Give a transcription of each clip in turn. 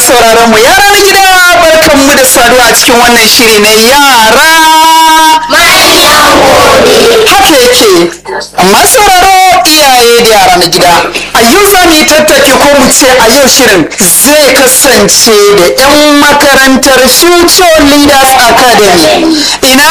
sauraron mu yara na gida barkan mu da saduwa a cikin wannan shiri na yara haka yake amma sauraro iyaye da yara na gida a yau za mu yi tattaki ko mu ce a yau shirin zai kasance da 'yan makarantar future leaders academy ina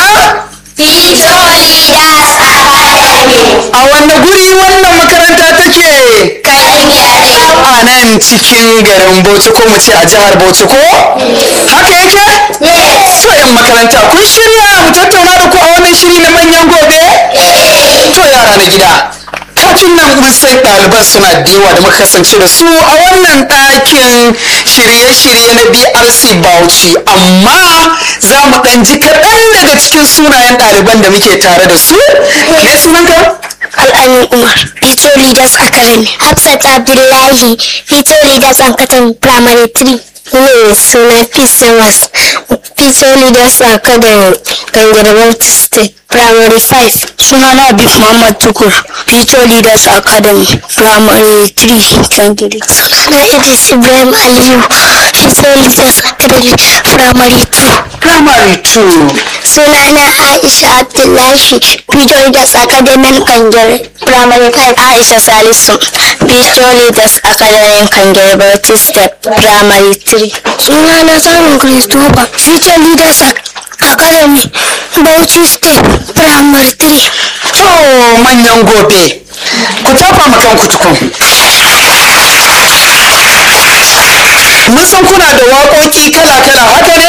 a wanne guri wannan makaranta take a nan cikin garin bauchi ko mu ce a jihar bauchi ko haka yake so yan makaranta kun shirya mu tattauna da ku a wannan shiri na manyan gobe to yara na gida kafin nan mun san ɗaliban suna da yawa da muka kasance da su a wannan ɗakin shirye-shirye na brc bauchi amma za mu ɗan ji kaɗan daga cikin sunayen ɗaliban da muke tare da su me sunanka Al'amin Umar, Future Leaders Academy. Hafsat Abdullahi, Future Leaders Academy Primary 3. Ne suna PCMS, Future Leaders Academy, Gangarwar State Primary 5. Suna na Abib Muhammad Tukur, Future Leaders Academy Primary 3, Gangare. Suna na Idris Ibrahim Aliyu, Future Leaders Academy Primary 2. primary 2 Suna na Aisha Abdullahi, Future Leaders Academy Kangare Primary 5. Aisha Salisu, Future Leaders Academy Kangare Bauchi Step Primary 3. Suna na Samun Christopher, Future Leaders Academy Bauchi Step Primary 3. to manyan gobe ku tafa ma kanku tukun mun san kuna da waƙoƙi kala-kala haka ne